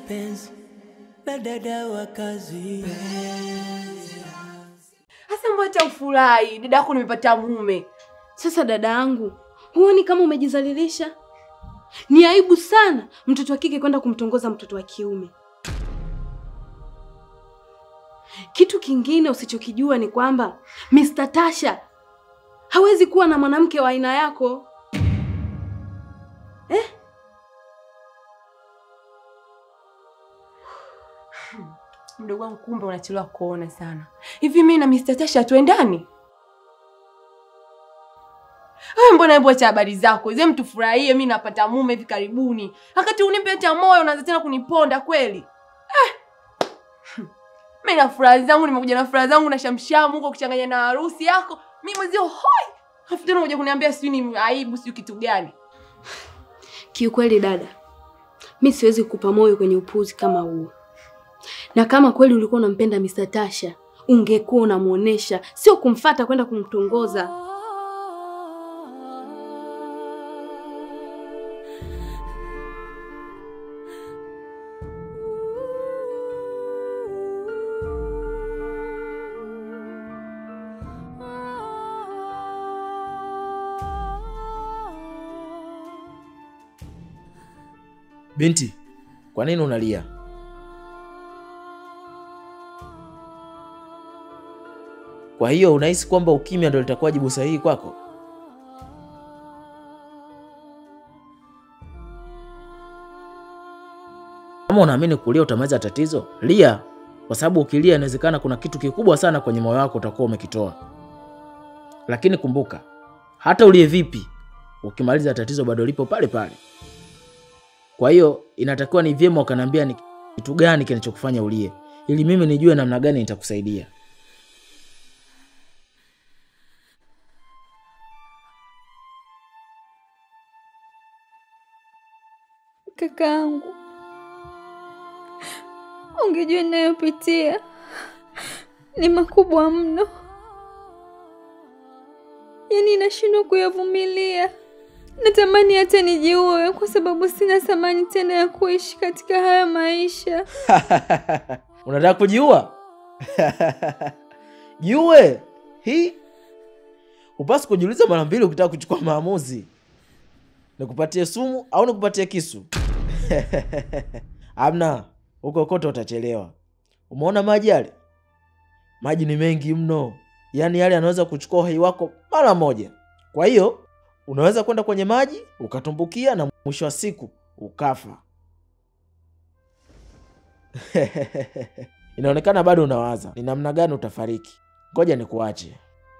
mapenzi na dada wa kazi. Hasa mbona ufurahi? Dada yako nimepata mume. Sasa dada yangu, huoni kama umejizalilisha? Ni aibu sana mtoto wa kike kwenda kumtongoza mtoto wa kiume. Kitu kingine usichokijua ni kwamba Mr. Tasha hawezi kuwa na mwanamke wa aina yako eh? Mdogo wangu, kumbe unachelewa kuona sana. Hivi mimi na Mr. Tasha tuendani? Wewe mbona hebu acha habari zako. Zem tufurahie mimi napata mume hivi karibuni. Wakati unipe hata moyo unaanza tena kuniponda kweli. Eh. Mimi na furaha zangu nimekuja na furaha zangu na shamshamu huko kuchanganya na harusi yako. Mimi mwezio hoi. Alafu tena unakuja kuniambia sijui ni aibu sijui kitu gani. Kiukweli dada, mi siwezi kukupa moyo kwenye upuzi kama huo, na kama kweli ulikuwa unampenda Mr. Tasha ungekuwa unamuonesha, sio kumfata kwenda kumtongoza. Binti, kwa nini unalia? Kwa hiyo unahisi kwamba ukimya ndio litakuwa jibu sahihi kwako? Kama unaamini kulia utamaliza tatizo, lia, kwa sababu ukilia inawezekana kuna kitu kikubwa sana kwenye moyo wako utakuwa umekitoa. Lakini kumbuka, hata ulie vipi, ukimaliza tatizo bado lipo pale pale. Kwa hiyo inatakiwa ni vyema ukaniambia ni kitu gani kinachokufanya ulie, ili mimi nijue namna gani nitakusaidia. Kakaangu, ungejua ninayopitia ni makubwa mno, yaani nashindwa kuyavumilia. Natamani hata nijiue kwa sababu sina thamani tena ya kuishi katika haya maisha. Unataka kujiua? Jiue hii. Upasi kujiuliza mara mbili ukitaka kuchukua maamuzi. Nikupatie sumu au nikupatie kisu? Amna, huko kote utachelewa. Umeona maji yale? Maji ni mengi mno, yaani yale yanaweza kuchukua uhai wako mara moja. Kwa hiyo unaweza kwenda kwenye maji ukatumbukia na mwisho wa siku ukafa. Inaonekana bado unawaza ni namna gani utafariki. Ngoja nikuache.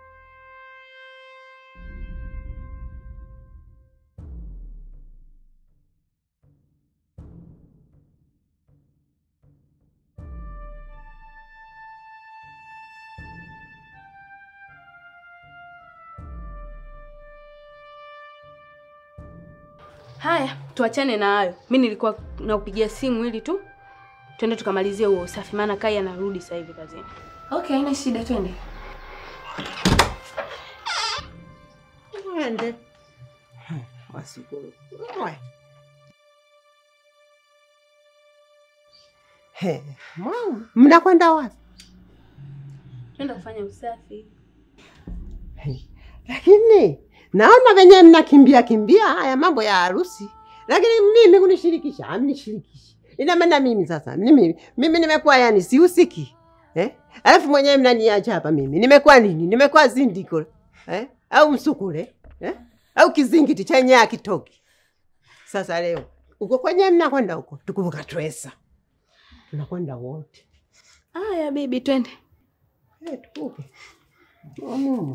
Haya, tuachane na hayo. Mi nilikuwa nakupigia simu ili tu twende tukamalizie huo usafi, maana Kai anarudi sasa hivi kazini. Okay, haina shida, twende. Twende. Wasikuru. Mwe. He, mama, mnakwenda wapi? Twende kufanya usafi. He, Lakini naona venye mnakimbia kimbia haya mambo ya harusi, lakini mimi kunishirikisha, amnishirikishi. Ina maana mimi sasa, mimi mimi nimekuwa yani sihusiki eh? Alafu mwenyewe mnaniacha hapa, mimi nimekuwa nini? Nimekuwa zindiko eh? au msukule eh? au kizingiti chenye akitoki. Sasa leo uko kwenye mnakwenda huko, tukuvuka twesa, tunakwenda wote Haya bibi, twende. eh, tuvuke Mm.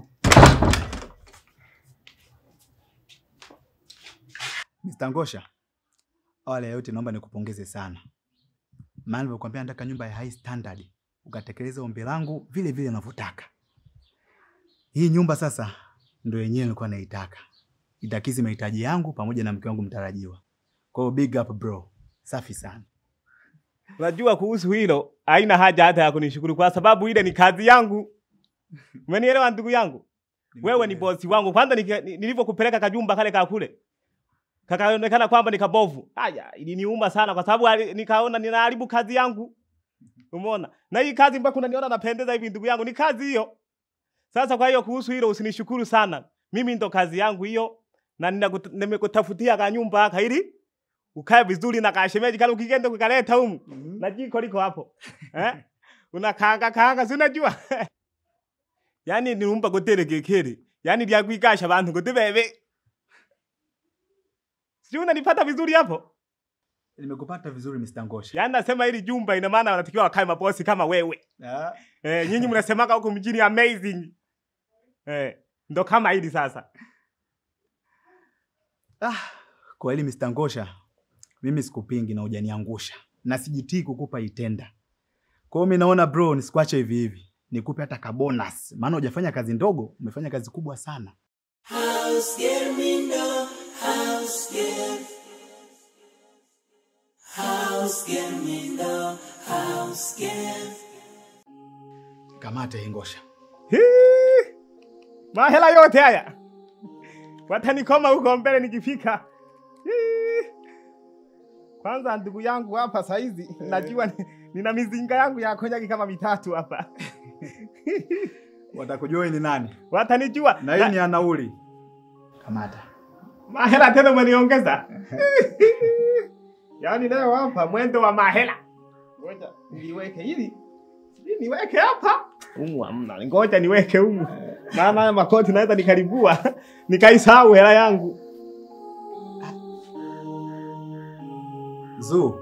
Mr. Ngosha, awali ya yote naomba nikupongeze sana, maana nilivyokuambia nataka nyumba ya high standard, ukatekeleza ombi langu vile vile unavyotaka. Hii nyumba sasa ndio yenyewe nilikuwa naitaka, itakizi mahitaji yangu pamoja na mke wangu mtarajiwa. Kwa hiyo big up bro, safi sana. Unajua kuhusu hilo haina haja hata ya kunishukuru kwa sababu ile ni kazi yangu. Umenielewa ndugu yangu? Wewe ni bosi wangu. Kwanza nika- ni- nilivyokupeleka kajumba kale ka kule. kakaonekana kwamba ni kabovu. Haya, iliniuma sana kwa sababu ali- nikaona ninaharibu kazi yangu. Umeona? Na hii kazi mpaka unaniona napendeza hivi ndugu yangu, ni kazi hiyo. Sasa kwa hiyo kuhusu hilo usinishukuru sana. Mimi ndo kazi yangu hiyo na ninakuta- nimekutafutia ka nyumba haka ili ukae vizuri na kashemeji kale ukigenda kukaleta humu. Na jiko liko hapo. Eh? Unakaanga kaanga si unajua? Yaani nilumba gotere kekere. Yaani lya kuikasha bantu gote bebe. Sijui unanipata vizuri hapo? Nimekupata vizuri Mr. Ngosha. Yaani nasema hili jumba ina maana wanatakiwa wakae mabosi kama wewe. Ah, Eh, nyinyi mnasemaka huko mjini amazing. Eh, ndo kama hili sasa. Ah, kwa hili Mr. Ngosha, mimi sikupingi na hujaniangusha na sijitii kukupa itenda. Kwa hiyo mimi naona bro, nisikuache hivi hivi, nikupe hata ka bonus, maana hujafanya kazi ndogo, umefanya kazi kubwa sana. House girl, me know. House girl. House girl, me know. House girl. Kamata hii Ngosha. Hii! Mahela yote haya watanikoma huko mbele nikifika. Hii! Kwanza ndugu yangu hapa saizi najua ni- nina mizinga yangu ya konyaki kama mitatu hapa. Watakujua ni nani, Watanijua na hii ni ya nauli. Kamata. mahela tena umeniongeza. Yaani leo hapa mwendo wa mahela. Ngoja niweke hili. Hili niweke hapa. Humu hamna. Ngoja niweke humu. Maana haya makoti naweza nikaribua nikaisahau hela yangu. Zuu.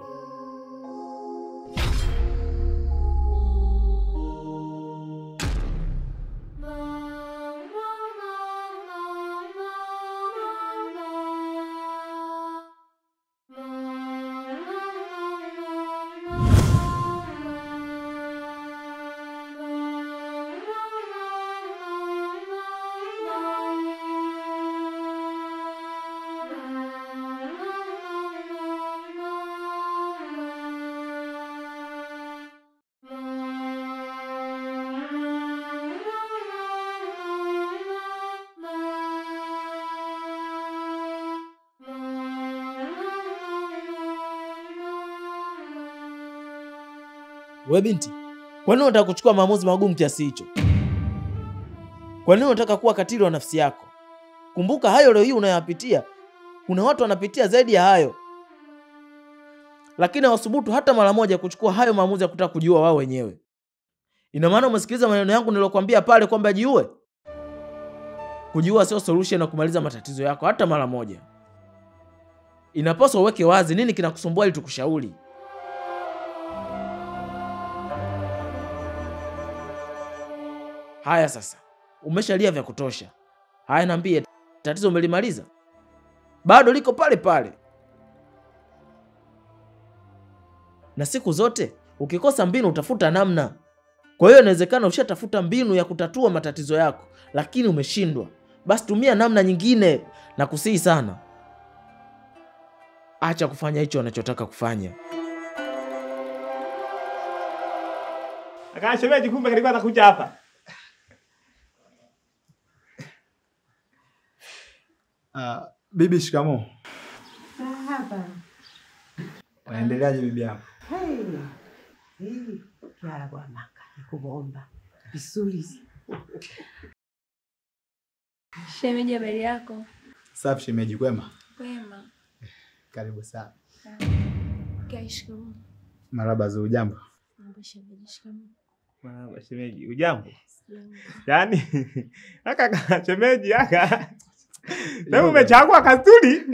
We binti, kwa nini unataka kuchukua maamuzi magumu kiasi hicho? Kwa nini unataka kuwa katili wa nafsi yako? Kumbuka hayo leo hii unayoyapitia, kuna watu wanapitia zaidi ya hayo, lakini hawasubutu hata mara moja kuchukua hayo maamuzi ya kutaka kujiua wao wenyewe. Ina maana umesikiliza maneno yangu nilokuambia pale kwamba jiue? Kujiua sio solution na kumaliza matatizo yako hata mara moja. Inapaswa uweke wazi nini kinakusumbua ili tukushauri. Haya sasa, umeshalia vya kutosha. Haya, niambie, tatizo umelimaliza? Bado liko pale pale. Na siku zote ukikosa mbinu utafuta namna. Kwa hiyo inawezekana ushatafuta mbinu ya kutatua matatizo yako, lakini umeshindwa. Basi tumia namna nyingine, na kusihi sana, acha kufanya hicho unachotaka kufanya. Akashemeji kumbe kilikuwa anakuja hapa. Uh, bibi shikamo. Hapa. Unaendeleaje bibi yako? Hey. Hii kiara kwa maka nikubomba vizuri. Shemeji, habari yako? Safi shemeji, kwema? Wema. Karibu sana. Kaa, shikamoo. Maraba Zuu, jambo. Mambo shemeji, shikamoo. Mama shemeji, ujambo? Yaani aka ka- shemeji aka Leo umechagua kasturi.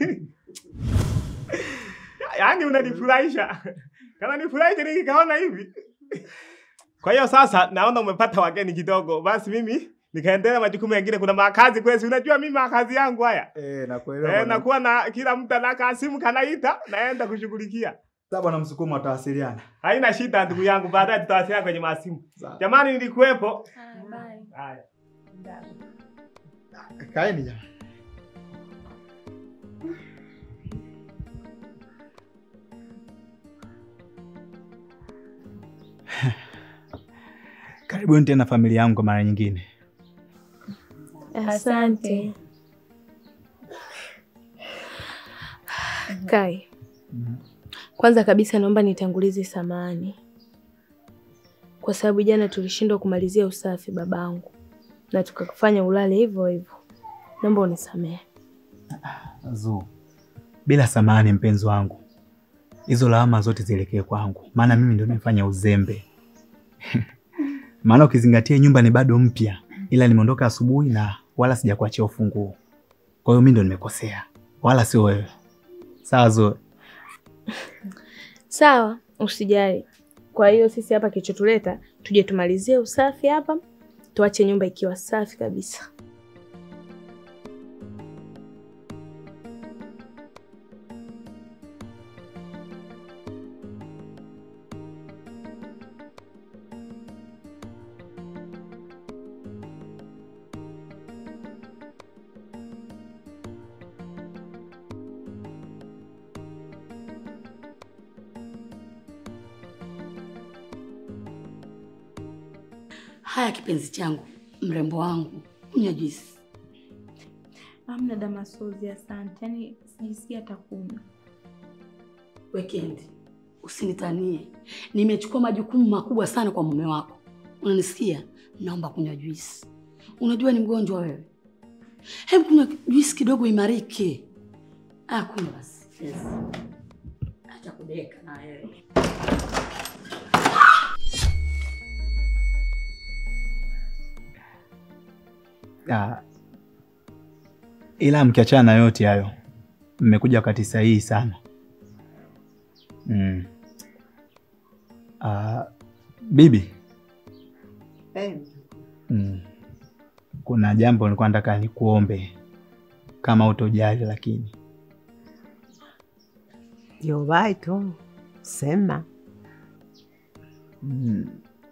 Yaani unanifurahisha. Kana nifurahisha nikikaona hivi. Kwa hiyo sasa naona umepata wageni kidogo. Basi mimi nikaendelea majukumu mengine. Kuna makazi kwesi, unajua mimi makazi yangu haya. Eh, nakuelewa. Eh, bwana. nakuwa na kila mtu anaka simu kanaita naenda kushughulikia. Sasa bwana Msukuma watawasiliana. Haina shida ndugu yangu, baadaye tutawasiliana kwenye masimu. Sawa. Jamani nilikuwepo. Haya, bye. Haya. Kaeni jamani. Karibuni tena familia yangu kwa mara nyingine. Asante. Kai, kwanza kabisa naomba nitangulize samahani kwa sababu jana tulishindwa kumalizia usafi babangu na tukakufanya ulale hivyo hivyo. Naomba unisamehe. Zu, bila samahani mpenzi wangu, hizo lawama zote zielekee kwangu, maana mimi ndio nimefanya uzembe. maana ukizingatia nyumba ni bado mpya, ila nimeondoka asubuhi na wala sijakuachia ufunguo. Kwa hiyo mimi ndio nimekosea, wala sio wewe. Sawa Zu? Sawa, usijali. Kwa hiyo sisi hapa kilichotuleta tuje tumalizie usafi hapa, tuache nyumba ikiwa safi kabisa. Haya kipenzi changu, mrembo wangu, kunywa juisi. Amna Damasozi, asante. Yaani sijisikia hata kunywa. Weekend usinitanie, nimechukua majukumu makubwa sana kwa mume wako, unanisikia? Naomba kunywa juisi. Unajua ni mgonjwa wewe, hebu kunywa juisi kidogo imarike. Ah, kunywa basi. Yes. Acha kudeka na wewe. Ah, ila mkiachana na yote hayo, mmekuja wakati sahihi sana. Mm. Ah, bibi, Eh, mm. kuna jambo nilikuwa nataka nikuombe kama utojali, lakini Yobai tu sema. mm.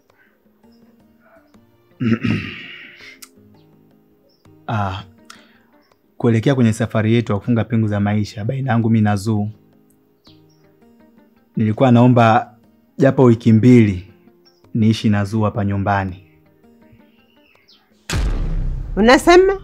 Ah, kuelekea kwenye safari yetu ya kufunga pingu za maisha baina yangu mimi na Zuu, nilikuwa naomba japo wiki mbili niishi na Zuu hapa nyumbani. Unasema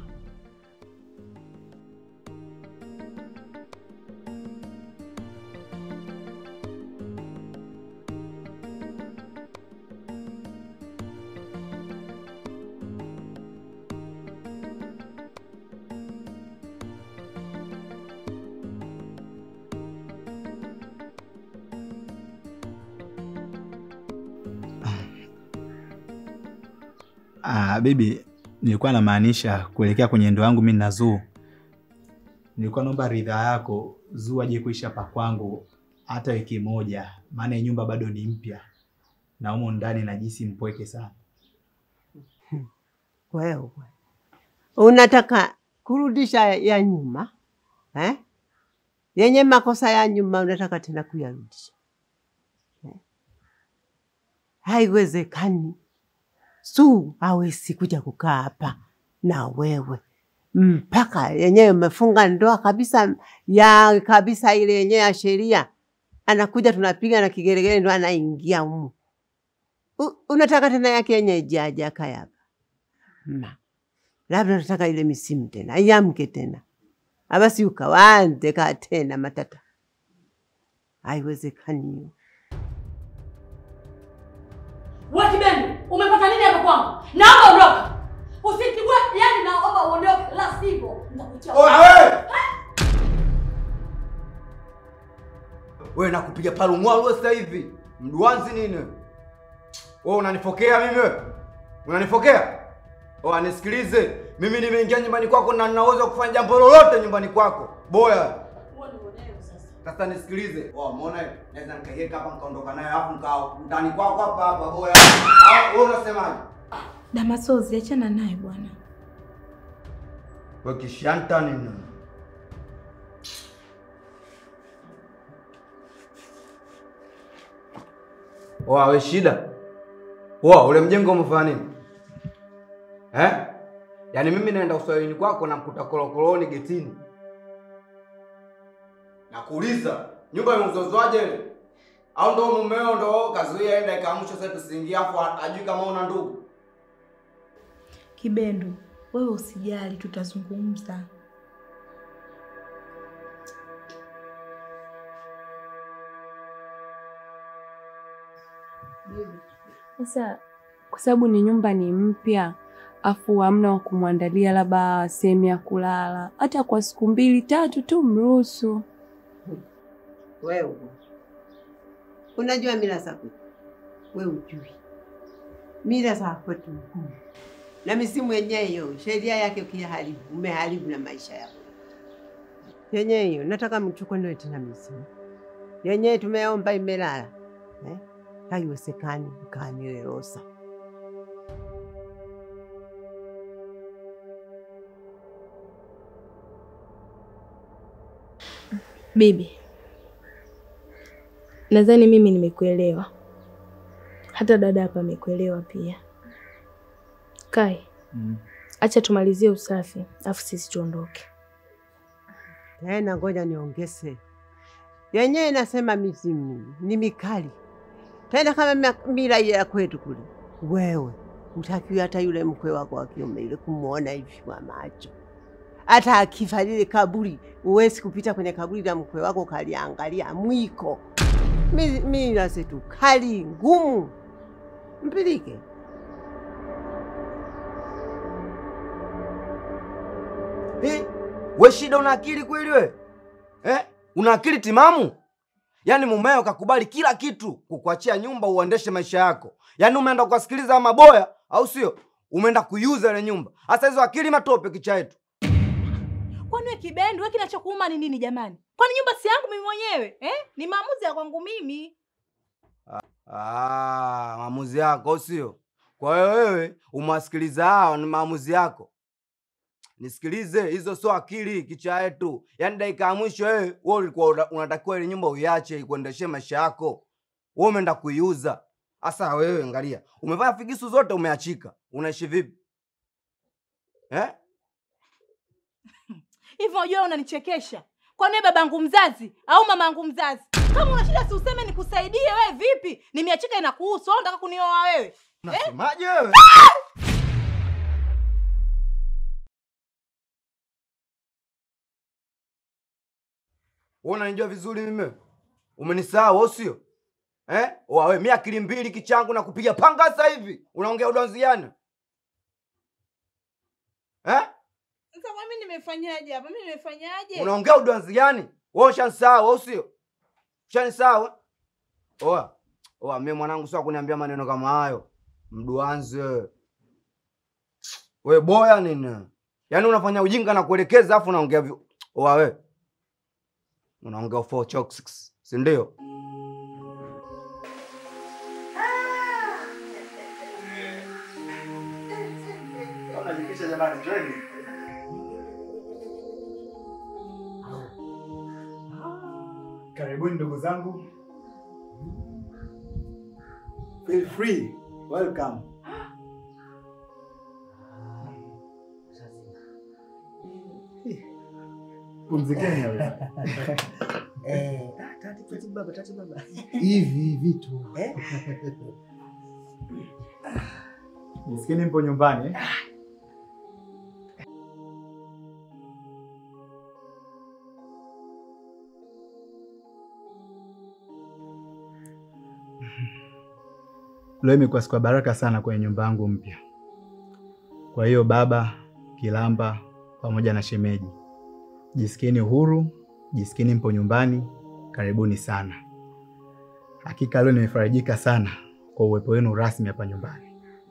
Ah, bibi, nilikuwa namaanisha kuelekea kwenye ndoa yangu mimi na Zuu, nilikuwa naomba ridhaa yako Zuu aje kuishi hapa kwangu hata wiki moja, maana hii nyumba bado ni mpya na humo ndani najisi mpweke sana. wewe unataka kurudisha ya nyuma eh? yenye makosa ya nyuma unataka tena kuyarudisha eh? Haiwezekani. Su hawezi kuja kukaa hapa na wewe mpaka yenyewe umefunga ndoa kabisa ya kabisa ile yenyewe ya sheria, anakuja tunapiga na kigeregere ndo anaingia humu. U- Unataka tena yake yenyewe aje akae hapa ma labda nataka ile misimu tena iamke tena abasi ukawanze ka tena matata, haiwezekani hiyo. Wewe Kibendi, umepata nini hapa kwangu? Naomba ondoka. Usinikigue, yani naomba uondoke, la sivyo nitakutia. Wewe nakupiga palumwalu wewe sasa hivi. Mduanzi nini? Wewe unanifokea mimi wewe? Unanifokea? Oh, anisikilize. Mimi nimeingia nyumbani kwako na ninaweza kufanya jambo lolote nyumbani kwako. Boya. Sasa nisikilize. Oh, umeona hiyo? Naweza nikaiweka hapa nikaondoka nayo hapo nikao ndani kwako hapa hapa boya. Ah, wewe unasemaje? Damasozi, achana naye bwana. Wewe kishanta nini? Oa, we shida. Oa, ule mjengo umefanya nini? Eh? Yaani mimi naenda uswahilini kwako na mkuta kolokoloni getini. Nakuuliza, nyumba imeuzozwaje ile? Au ndo mumeo ndo kazuia enda ikaamsha sasa tusiingie afu ajui kama una ndugu? Kibendu, wewe usijali, tutazungumza. Sasa kwa sababu ni nyumba ni mpya, afu hamna wa kumwandalia labda sehemu ya kulala, hata kwa siku mbili tatu tu mruhusu. Wewe unajua mila za kwetu, we ujui mila za kwetu ngumu, na misimu yenyewe hiyo sheria yake ukiharibu, umeharibu na maisha yako yenyewe hiyo. Nataka mchukue tena misimu yenyewe tumeomba imelala eh? Haiwezekani mkaaniwe Rosa. Bibi, nadhani mimi nimekuelewa, hata dada hapa amekuelewa pia. Kai, Mm. acha tumalizie usafi afu sisi tuondoke. Tena ngoja niongeze, yenyewe inasema mizimu ni mikali tena kama mia- mila ile ya kwetu kule. Wewe utakiwa hata yule mkwe wako wa kiume ile kumwona hivi kwa macho, hata akifa lile kaburi, uwezi kupita kwenye kaburi la mkwe wako ukaliangalia mwiko. Mi- Mila zetu kali ngumu, mpilike Hi, we shida una akili kweli we? Eh? Una akili timamu? Yaani mumeo kakubali kila kitu kukuachia nyumba uendeshe maisha yako. Yaani umeenda kuwasikiliza maboya au sio? Umeenda kuiuza ile nyumba. Sasa hizo akili matope kicha yetu. Kwani we kibendi, we kinachokuuma ni nini jamani? Kwani nyumba si yangu mimi mwenyewe eh? Ni maamuzi ya kwangu mimi. Ah, maamuzi yako au sio? Kwa hiyo wewe umewasikiliza hao ni maamuzi yako. Nisikilize, hizo sio akili kicha yetu. Yaani dakika ya mwisho wewe wewe ulikuwa una- unatakiwa ile nyumba uiache ikuendeshee maisha yako. Wewe umeenda kuiuza. Sasa wewe angalia, umefanya figisu zote umeachika. Unaishi vipi? Eh? Hivyo unajua unanichekesha. Kwani wewe babangu mzazi au mamangu mzazi? Kama una shida si useme nikusaidie wewe vipi? Nimeachika inakuhusu, au unataka kunioa wewe? Unasemaje wewe? Wewe unanijua vizuri mimi? Umenisahau au sio? Eh? Wawe mimi akili mbili kichangu na kupiga panga sasa hivi. Unaongea udonziani? Eh? Sasa kwa mimi nimefanyaje hapa? Mimi nimefanyaje? Unaongea udonziani? Wewe ushanisahau au sio? Ushanisahau? eh? Oa. Oa mimi mwanangu sio kuniambia maneno kama hayo. Mduanzi wewe. We boya nini? Yaani unafanya ujinga na kuelekeza afu unaongea vi... Oa we. Unaongea four chocks, si ndio? Karibuni ndugu zangu. Feel free. Welcome. Pumzikeni wewe. Eh, ah, tati tati baba, tati baba. Hivi vitu. Eh? Nisikieni mpo nyumbani. eh? Leo imekuwa siku ya baraka sana kwenye nyumba yangu mpya. Kwa hiyo baba, Kilamba pamoja na shemeji, jisikieni uhuru, jisikieni mpo nyumbani, karibuni sana. Hakika leo nimefarijika sana kwa uwepo wenu rasmi hapa nyumbani.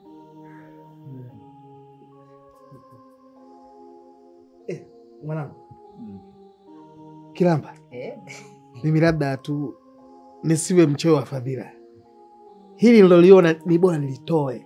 Eh, mwanangu. Kilamba. Mimi labda tu nisiwe mchoyo wa fadhila. Hili niloliona ni bora nilitoe.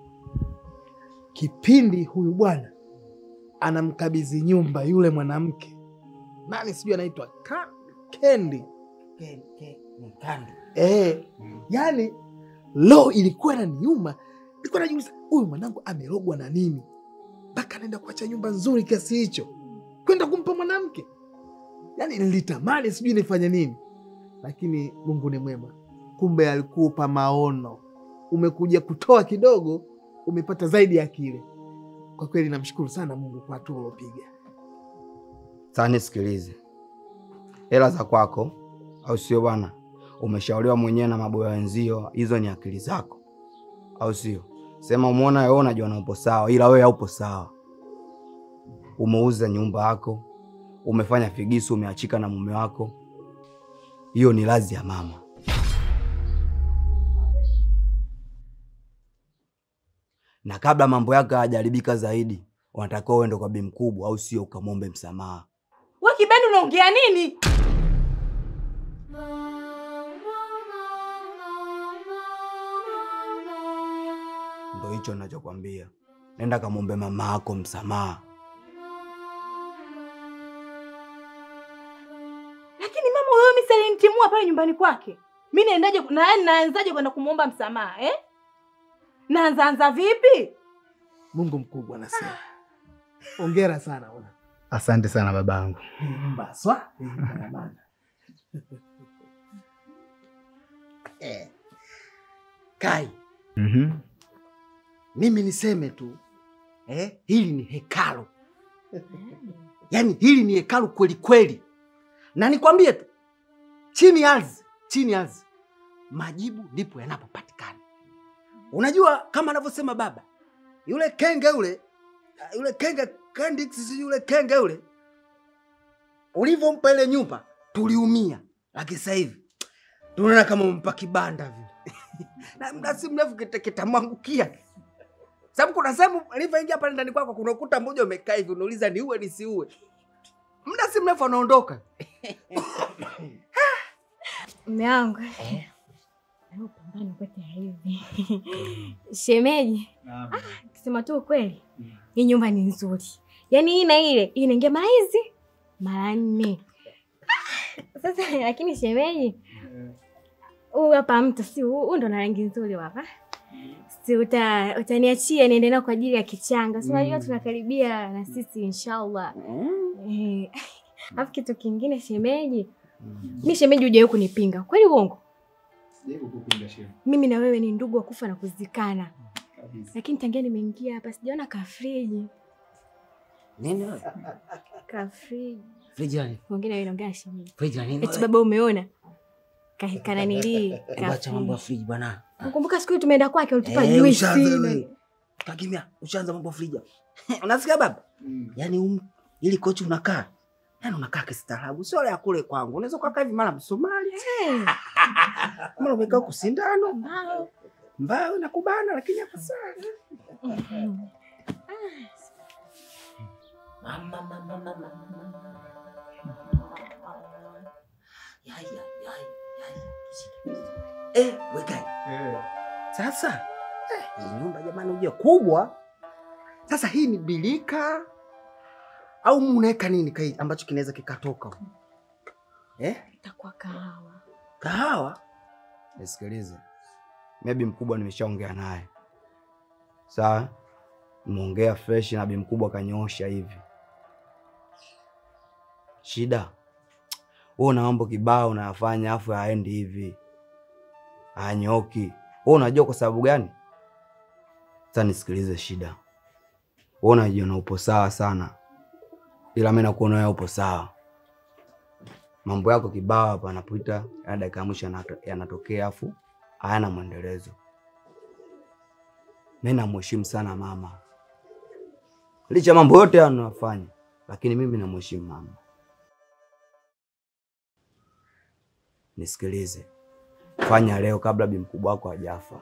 Kipindi huyu bwana anamkabidhi nyumba yule mwanamke, nani sijui anaitwa Ka- Kendi. Kando. Eh, yani lo ilikuwa inaniuma. Nilikuwa najiuliza huyu mwanangu amerogwa na nini mpaka anaenda kuacha nyumba nzuri kiasi hicho kwenda kumpa mwanamke. Yani nilitamani sijui nifanye nini, lakini Mungu ni mwema. Kumbe alikupa maono, umekuja kutoa kidogo, umepata zaidi ya kile. Kwa kweli namshukuru sana Mungu kwa hatua uliopiga. Sasa nisikilize, hela za kwako, au sio bwana? umeshauriwa mwenyewe na maboya wenzio, hizo ni akili zako, au sio? Sema umeona wewe unajiona upo sawa, ila wewe haupo sawa. Umeuza nyumba yako, umefanya figisu, umeachika na mume wako. Hiyo ni lazi ya mama. Na kabla mambo yako hayajaribika zaidi, unatakiwa uende kwa bi mkubwa, au sio? Ukamwombe msamaha. We Kibendi, unaongea nini? Ndo hicho ninachokwambia, nenda kamwombe mama yako msamaha. Lakini mama, wewe mimi salintimua pale nyumbani kwake, mi naendaje? na yaani naanzaje kwenda kumwomba msamaha eh? Naanzaanza vipi? Mungu mkubwa anasema. Hongera sana bwana. Asante sana babangu. Mbaswa. Eh. Kai, Mhm. mimi niseme tu eh, hili ni hekalu yaani hili ni hekalu kweli kweli, na nikwambie tu, chini ya ardhi, chini ya ardhi majibu ndipo yanapopatikana. Unajua kama anavyosema baba yule kenge yule yule kenge Kendix, sijui yule kenge yule, ulivyompa ile nyumba tuliumia, lakini sasa hivi tunaona kama umempa kibanda vile na muda si mrefu kita- kitamwangukia sababu kuna sehemu alivyoingia pale ndani kwako kuna ukuta mmoja umekaa hivi unauliza ni uwe nisiue muda si mrefu anaondoka Mume wangu Hebu pambana kwetu hivi shemeji, ah, kusema tu ukweli, hii nyumba ni nzuri, yaani hii na ile hii inaingia mara hizi mara nne. Ah, Sasa lakini shemeji, huu hapa mto si huu huu ndo na rangi nzuri hapa, si uta, utaniachia niende nao kwa ajili ya kichanga, si unajua Mm. tunakaribia na sisi inshallah. Eh, alafu kitu kingine shemeji, mi shemeji hujawahi kunipinga kweli, uongo? mimi na wewe ni ndugu wa kufa na kuzikana, lakini tangia nimeingia hapa sijaona kafriji. Nini wewe? Kafriji Friji la nini? ongea na wewe, naongea na shemeji. Friji la nini? Eti wewe? baba, umeona Ka- kananilii Hebu acha mambo ya friji bwana. Nakumbuka siku hiyo tumeenda kwake, ulitupa Eh, juisi ushaanza na- wewe. Kakimya, ushaanza mambo ya friji. Unasikia baba? Yaani um, ili kochi unakaa. Yaani unakaa kistaarabu, sio ya kule kwangu. Unaweza kukaa hivi mara Msomali. Mara umekaa huku sindano, mbao. Mbao inakubana lakini hapa sana. Mama mama mama. Yai yai yai yai. Eh, wekai. sasa eh, hii nyumba jamani ujue kubwa sasa hii ni bilika au munaweka nini kai ambacho kinaweza kikatoka huko? eh? itakuwa kahawa. kahawa Nisikilize, maybe mkubwa nimeshaongea naye, sawa. Nimeongea fresh na bi mkubwa kanyoosha hivi. Shida wewe una mambo kibao unayafanya, afu haendi hivi, hanyoki. Wewe unajua kwa sababu gani? Sasa nisikilize, shida wewe unajiona upo sawa sana, ila mimi nakuona wewe upo sawa mambo yako kibao hapa anapita, ya dakika ya mwisho yanato- yanatokea, afu hayana mwendelezo. Mi namheshimu sana mama, licha ya mambo yote hayo anayofanya, lakini mimi namheshimu mama. Nisikilize, fanya leo kabla bi mkubwa wako hajafa.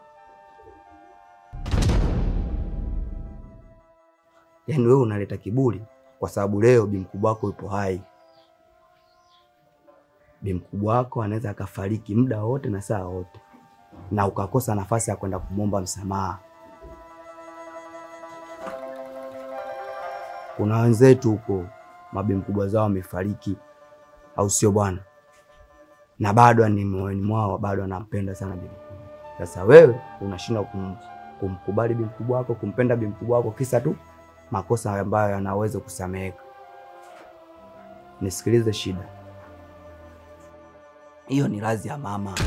Yaani wewe unaleta kiburi kwa sababu leo bi mkubwa wako yupo hai bi mkubwa wako anaweza akafariki muda wote na saa wote, na ukakosa nafasi ya kwenda kumwomba msamaha. Kuna wenzetu huko mabi mkubwa zao wamefariki, au sio bwana? Na bado ni moyoni mwao bado anampenda sana bi mkubwa. Sasa wewe unashindwa kum, kumkubali bi mkubwa wako, kumpenda bi mkubwa wako, kisa tu makosa ambayo yanaweza kusameheka. Nisikilize, shida hiyo ni radhi ya mama.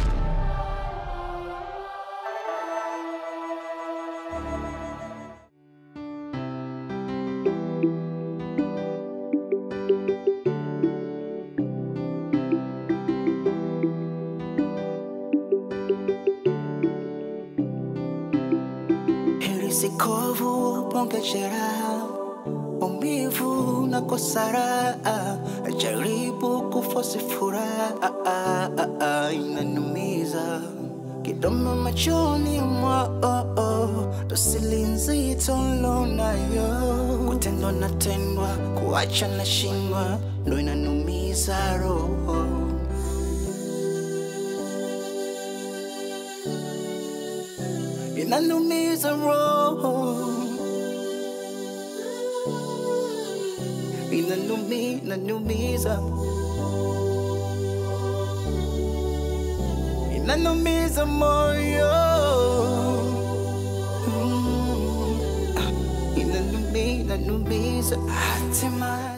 nahisi kovu, bonge jeraha, maumivu na kosara, jaribu kufosi furaha, inanumiza kidomo machoni mwao, dosili nzito lonayo, kutendwa na tendwa, kuacha na shindwa, ndo inanumiza roho. inanumiza roho, inanumi, inanumiza, inanumiza moyo, Mm, ah, inanumi, inanumiza hatimaye